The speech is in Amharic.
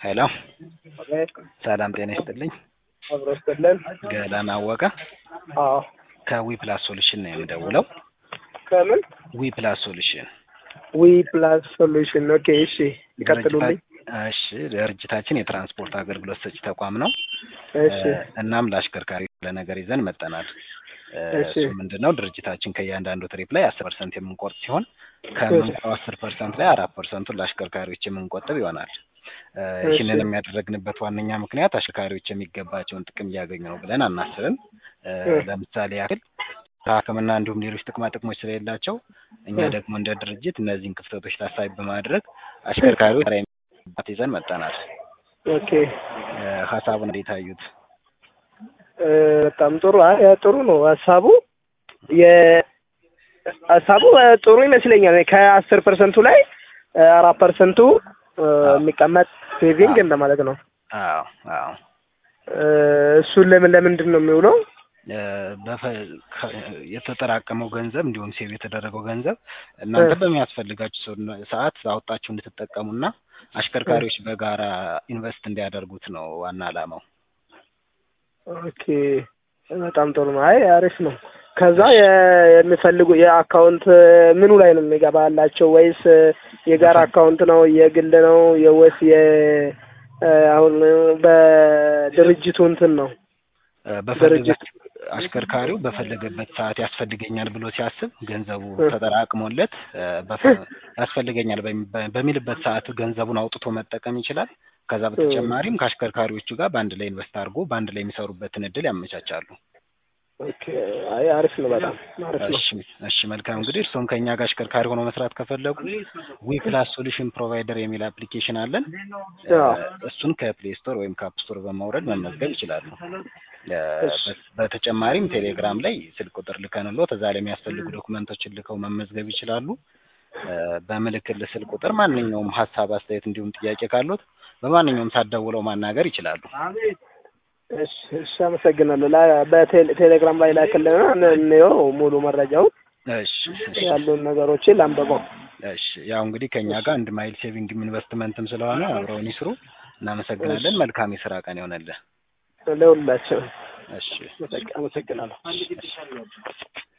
ሄሎ ሰላም ጤና ይስጥልኝ። አብሮ ይስጥልን። ገላን አወቀ አዎ ከዊ ፕላስ ሶሉሽን ነው የምደውለው። ከምን ዊ ፕላስ ሶሉሽን ዊ ፕላስ ሶሉሽን። ኦኬ እሺ፣ ይቀጥሉልኝ። ድርጅታ- እሺ ድርጅታችን የትራንስፖርት አገልግሎት ሰጪ ተቋም ነው። እሺ እ፣ እናም ለአሽከርካሪ ለነገር ይዘን መጠናል። እ፣ እሺ። እሱ ምንድን ነው ድርጅታችን ከእያንዳንዱ ትሪፕ ላይ አስር ፐርሰንት የምንቆርጥ ሲሆን ከምንቆረው አስር ፐርሰንት ላይ አራት ፐርሰንቱን ለአሽከርካሪዎች የምንቆጥብ ይሆናል። እ፣ እሺ። ይህንንም ያደረግንበት ዋነኛ ምክንያት አሽከርካሪዎች የሚገባቸውን ጥቅም እያገኙ ነው ብለን አናስብም። እ፣ እ። ለምሳሌ ያክል ሕክምና እንዲሁም ሌሎች ጥቅማ ጥቅሞች ስለሌላቸው እኛ እ። ደግሞ እንደ ድርጅት እነዚህን ክፍተቶች ታሳቢ በማድረግ አሽከርካሪዎች ራ ይዘን መጠናል። ኦኬ እ፣ ሀሳቡን እንዴት አዩት? እ፣ በጣም ጥሩ። አይ ጥሩ ነው ሀሳቡ። የ ሀሳቡ እ፣ ጥሩ ይመስለኛል። ከአስር ፐርሰንቱ ላይ እ፣ አራት ፐርሰንቱ እ፣ የሚቀመጥ ሴቪንግ እንደማለት ነው። አዎ አዎ እ፣ እሱን ለምን ለምንድን ነው የሚውለው? እ፣ በፈ- ከ- የተጠራቀመው ገንዘብ እንዲሁም ሴቭ የተደረገው ገንዘብ እናንተ እ። በሚያስፈልጋችሁ ሰው- ሰዓት አውጣችሁ እንድትጠቀሙና አሽከርካሪዎች በጋራ ኢንቨስት እንዲያደርጉት ነው ዋና ዓላማው። ኦኬ በጣም ጥሩ ነው። አይ አሪፍ ነው። ከዛ የ- የሚፈልጉ የአካውንት ምኑ ላይ ነው የሚገባላቸው? ወይስ የጋራ አካውንት ነው? የግል ነው? የወስ የ አሁን በድርጅቱ እንትን ነው እ፣ በፈለገ ድርጅት አሽከርካሪው በፈለገበት ሰዓት ያስፈልገኛል ብሎ ሲያስብ ገንዘቡ እ። ተጠራቅሞለት እ፣ በፈ- ያስፈልገኛል በሚ- በሚልበት ሰዓት ገንዘቡን አውጥቶ መጠቀም ይችላል። ከዛ በተጨማሪም ከአሽከርካሪዎቹ ጋር በአንድ ላይ ኢንቨስት አድርጎ በአንድ ላይ የሚሰሩበትን እድል ያመቻቻሉ። ኦኬ አይ አሪፍ ነው። በጣም አሪፍ ነው። እሺ እሺ መልካም እንግዲህ እርስዎም ከእኛ ጋር አሽከርካሪ ሆነው መስራት ከፈለጉ ዊ ፕላስ ሶሉሽን ፕሮቫይደር የሚል አፕሊኬሽን አለን። እ፣ አዎ። እሱን ከፕሌይ ስቶር ወይም ከአፕ ስቶር በማውረድ መመዝገብ ይችላሉ። እ፣ እሺ። በ- በተጨማሪም ቴሌግራም ላይ ስልክ ቁጥር ልከንሎት እዛ ላይ የሚያስፈልጉ ዶክመንቶችን ልከው መመዝገብ ይችላሉ። እ፣ በምልክል ስልክ ቁጥር ማንኛውም ሀሳብ፣ አስተያየት እንዲሁም ጥያቄ ካሉት በማንኛውም ሰዓት ደውለው ማናገር ይችላሉ። እሺ እሺ፣ አመሰግናለሁ። ላ- በቴሌግራም ላይ ላክልና እንየው ሙሉ መረጃውን እሺ እሺ ያሉን ነገሮችን ላንበበው። እሺ ያው እንግዲህ ከእኛ ጋር አንድ ማይል ሴቪንግም ኢንቨስትመንትም ስለሆነ አብረውን ይስሩ። እናመሰግናለን። መልካም የስራ ቀን ይሆነልህ። ለሁላቸው እሺ አመሰግናለሁ።